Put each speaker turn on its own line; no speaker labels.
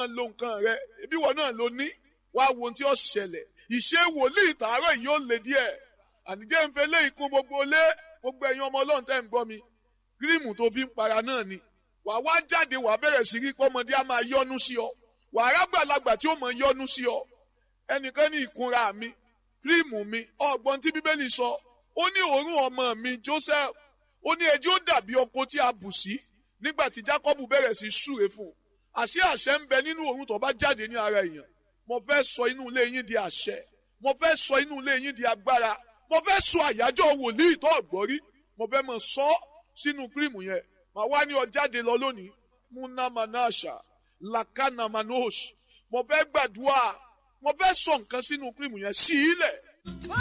máa lo nǹkan rẹ ibi wọn náà ló ní wàá wo ohun tí ó ṣẹlẹ̀ ìṣe wòlíì tààrọ̀ yìí ó lè díẹ̀ ànijẹ́ ń fẹ́ lé ikú gbogbo lé gbogbo ẹ̀yin ọmọ ọlọ́run tẹ́ ń gbọ́ mi kírímù tó fi ń para náà ni wàá wá jáde wàá bẹ̀rẹ̀ sí rí pọ́mọdé á máa yọ́nú sí ọ wàá rágbàlagbà tí ó mọ̀ yọ́nú sí ọ ẹnìkan ní ìkunra mi kírímù mi ọgbọ́n tí bíbélì sọ ó ní òórùn ọmọ mi Joseph ó ní ẹjọ́ dàbí ọkọ tí a bù sí nígbà tí Jacob bẹ̀rẹ̀ sí súre fún un àṣé àṣẹ ń bẹ nínú òórùn tó bá jáde ní ara èèyàn mo fẹ́ sọ inú ilé yín di àṣẹ mo fẹ́ sọ inú ilé yín di agbára mo fẹ́ sọ àyájọ́ wòlíì tó ọ̀gbọ́rí mo fẹ́ mọ̀ sọ sínú kírímù yẹn màá wá ní ọ jáde lọ lónìí munamanasha lakanamanosh mo fẹ́ gbàdúrà mo fẹ́ sọ nǹkan sínú kírímù yẹn sí ilẹ̀